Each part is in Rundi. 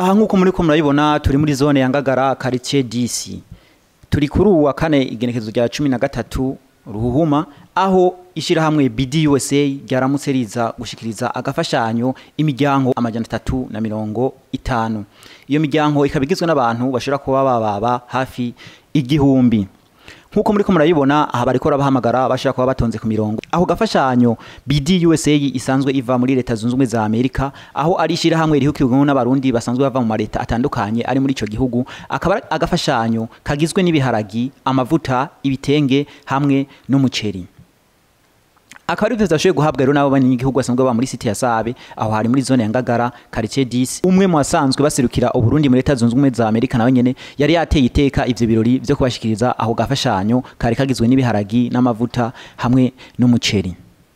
aha nk'uko muri ko murabibona turi muri zone ya ngagara quartier DC turi kuri uwa kane igenekezo rya cumi na gatatu ruhuhuma aho ishirahamwe BD USA ryaramutse riza gushikiriza agafashanyo imiryango amajana atatu na mirongo itanu iyo miryango ikaba igizwe n'abantu bashobora kuba bababa hafi igihumbi nk'uko muri ko murabibona aha bariko bahamagara bashaka kuba batonze ku mirongo aho gafashanyo BD USA isanzwe iva muri leta zunze ubumwe za Amerika aho ari ishirahamwe rihukiwemo n'abarundi basanzwe bava mu mareta atandukanye ari muri ico gihugu akaba ari agafashanyo kagizwe n'ibiharagi amavuta ibitenge hamwe n'umuceri akaba ari vyose guhabwa rero nabo banyagihugu basanzwe baba muri site ya Sabe aho hari muri zone ya Ngagara quartier 10 umwe mu basanzwe baserukira uburundi muri leta zunze ubumwe za Amerika nawe nyene yari yateye iteka ivyo birori vyo kubashikiriza aho gafashanyo kari kagizwe n'ibiharagi n'amavuta hamwe n'umuceri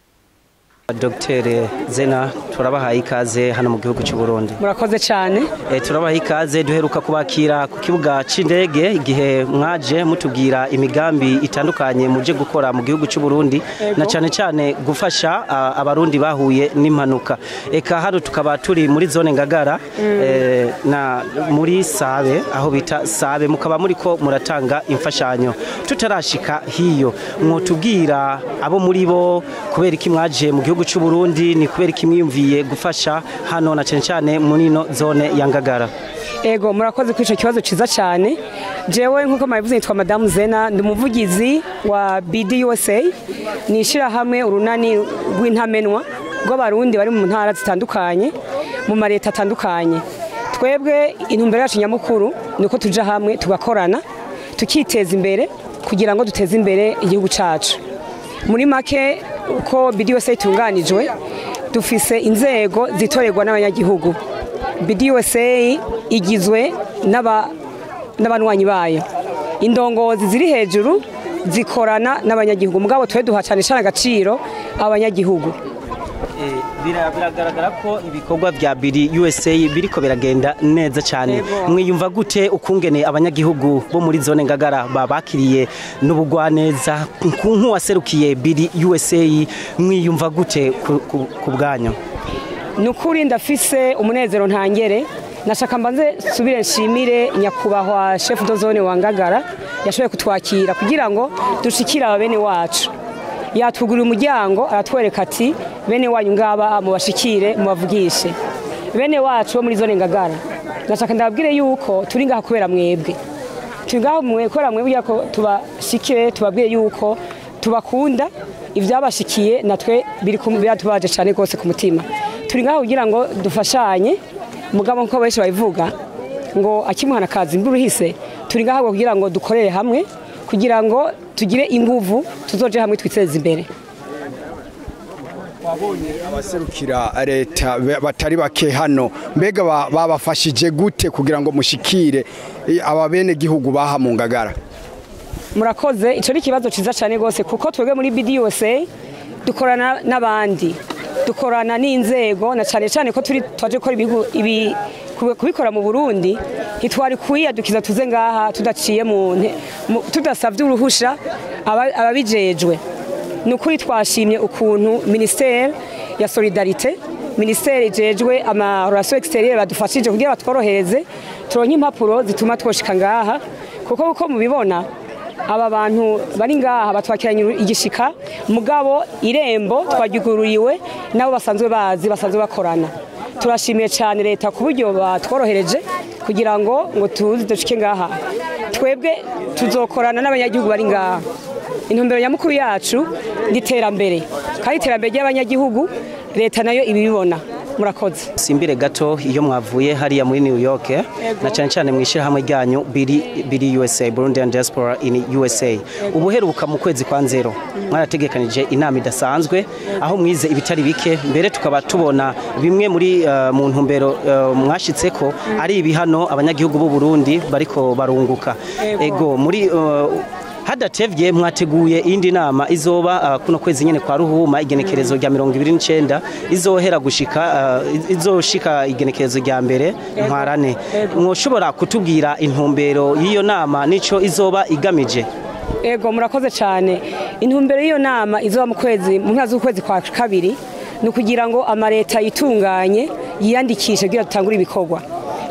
Dr Zena turabahaye ikaze hano mu gihugu cy'u Burundi murakoze cyane e, turabahaye ikaze duheruka kubakira ku kibuga c'indege igihe mwaje mutubwira imigambi itandukanye muje gukora mu gihugu cy'u Burundi na cyane cyane gufasha uh, abarundi bahuye n'impanuka eka hano tukaba turi muri zone ngagara mm. e, na muri Sabe aho bita Sabe mukaba muri ko muratanga imfashanyo tutarashika hiyo mwotubwira abo muri bo kubera iki mwaje mu gihugu gihugu cy'u Burundi ni kubera kimwiyumviye gufasha hano na cyane cyane muri no zone ya Ngagara Ego murakoze kuri ico kibazo ciza cyane jewe nkuko mabivuze nitwa Madame Zena ndi umuvugizi wa BD USA nishira hamwe urunani rw'intamenwa rw'abarundi bari mu ntara zitandukanye mu mareta atandukanye twebwe intumbero yacu nyamukuru niko tuja hamwe tugakorana tukiteza imbere kugira ngo duteze imbere igihugu cacu muri make uko BD USA itunganijwe dufise inzego zitorerwa n'abanyagihugu BD USA igizwe n'abanywanyi bayo indongozi ziri hejuru zikorana n'abanyagihugu mugabo twe duha cyane cyane agaciro abanyagihugu biragaragara ko ibikorwa bya biri USA biriko biragenda neza cyane mwiyumva gute ukungene abanyagihugu bo muri zone ngagara babakiriye n'ubugwaneza nk'uwaserukiye biri USA mwiyumva gute ku bwanyu nukuri ndafise umunezero ntangere nashaka mbanze subire nshimire nyakubahwa chef de zone wa ngagara yashoboye kutwakira kugira ngo dushikire abene wacu yatugurira umuryango aratwereka ati bene wanyu ngaba mubashikire mubavugishe bene wacu bo muri zone ngagara ndashaka ndababwire yuko turi ngaha kubera mwebwe turi ngaha kubera mwebwe kugira ko tubashikire tubabwire yuko tubakunda ibyabashikiye natwe biratubaje cyane rwose ku mutima turi ngaha kugira ngo dufashanye mugabo nk'uko benshi babivuga ngo akimuhana kazi imvura ihise turi ngaha kugira ngo dukorere hamwe kugira ngo tugire inguvu tuzoje hamwe twiteze imbere wabonye abaserukira leta batari bake hano mbega babafashije gute kugira ngo mushikire aba bene gihugu baha mu ngagara murakoze icyo ni ikibazo cyiza cyane rwose kuko twebwe muri BD USA dukorana n'abandi dukorana n'inzego na cyane cyane ko turi twaje gukora ibi kubikora mu Burundi ntitwari kwiyadukiza tuze ngaha tudaciye mu tudasabye uruhusha ababijejwe ni ukuri twashimye ukuntu minisiteri ya solidarite minisiteri ijejwe amarorasiyo egisiteriyeri badufashije kugira batworohereze turonke impapuro zituma twoshika ngaha kuko uko mubibona aba bantu bari ngaha batwakiranye igishika mugabo irembo twagigururiwe nabo basanzwe bazi basanzwe bakorana turashimiye cyane leta ku buryo batworohereje kugira ngo ngo tuzi dushike ngaha twebwe tuzokorana n'abanyagihugu bari ngaha intumbero nyamukuru yacu ni iterambere kandi iterambere ry'abanyagihugu leta nayo ibibibona murakoze simbire gato iyo mwavuye hariya muri New York na cyane cyane mwishira hamwe ryanyu biri biri USA Burundian Diaspora in USA ubuheruka mu kwezi kwa nzero mwarategekanije inama idasanzwe aho mwize ibitari bike mbere tukaba tubona bimwe muri uh, mu ntumbero uh, mwashitseko ari ibihano abanyagihugu b'u Burundi bariko barunguka ego muri uh, hadatevye mwateguye indi nama izoba uh, kuno kwezi nyene kwa ruhuma igenekerezo rya 29 izohera gushika uh, izoshika igenekerezo rya mbere ntwarane mwoshobora kutubwira intumbero y'iyo nama nico izoba igamije ego murakoze cyane intumbero y'iyo nama izoba mu kwezi mu mpera z'ukwezi kwa kabiri ni ukugira ngo amaleta yitunganye yiyandikishe kugira dutangure ibikorwa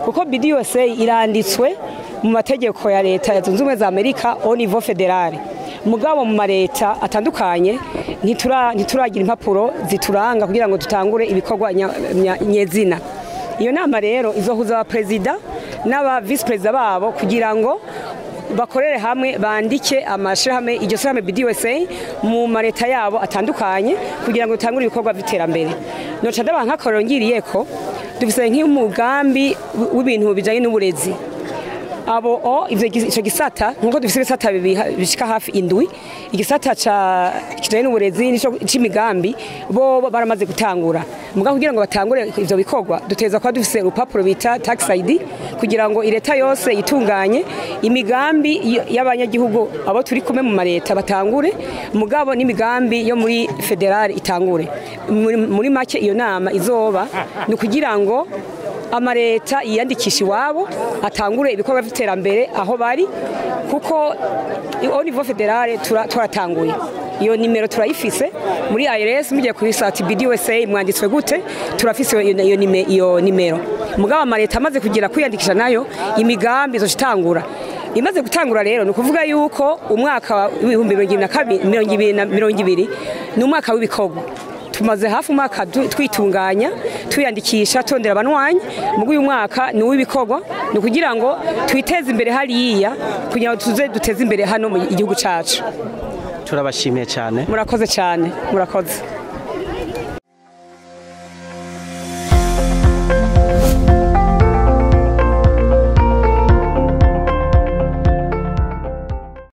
kuko BDUSA iranditswe mu mategeko ya leta ya zunze ubumwe za Amerika au niveau fédéral mugabo mu mareta atandukanye ntitura ntituragira impapuro zituranga kugira ngo dutangure ibikorwa nya- nya- nyezina iyo nama rero izohuza abaperezida n'aba visi perezida babo kugira ngo bakorere hamwe bandike amashirahamwe iryo shirahamwe BDUSA mu mareta yabo atandukanye kugira ngo dutangure ibikorwa by'iterambere noca ndaba nk'akarorero ngiriyeko dufise nk'umugambi w'ibintu bijanye n'uburezi abo o ivyo gis- ico gisata nkuko dufise ibisata bibiha- bishika hafi indwi igisata ca kijanye n'uburezi nico c'imigambi bo bo baramaze gutangura mugabo kugira ngo batangure ivyo bikorwa duteza kuba dufise urupapuro bita tax ID kugira ngo ireta yose itunganye imigambi y- y'abanyagihugu abo turi kumwe mu mareta batangure mugabo n'imigambi yo muri federal itangure muri, muri make iyo nama izoba ni kugira ngo amareta yiyandikisha iwabo atangure ibikorwa by'iterambere aho bari kuko au niveau fédéral tura- turatanguye iyo nimero turayifise muri IRS mugiye kuri site BDUSA mwanditswe gute turafise iyo, iyo, nime- iyo nimero mugabo amareta amaze kugira kwiyandikisha nayo imigambi izocitangura imaze gutangura rero ni ukuvuga yuko umwaka w'ibihumbi mirongo ibiri na kabiri mirongo ibiri na mirongo ibiri ni umwaka w'ibikorwa tumaze hafi umwaka du- twitunganya twiyandikisha tondera abanwanyi mugu uyu mwaka ni uw'ibikorwa ni ukugira ngo twiteze imbere hariya kugira ngo tuze duteze imbere hano mu gihugu cacu turabashimiye cyane murakoze cyane murakoze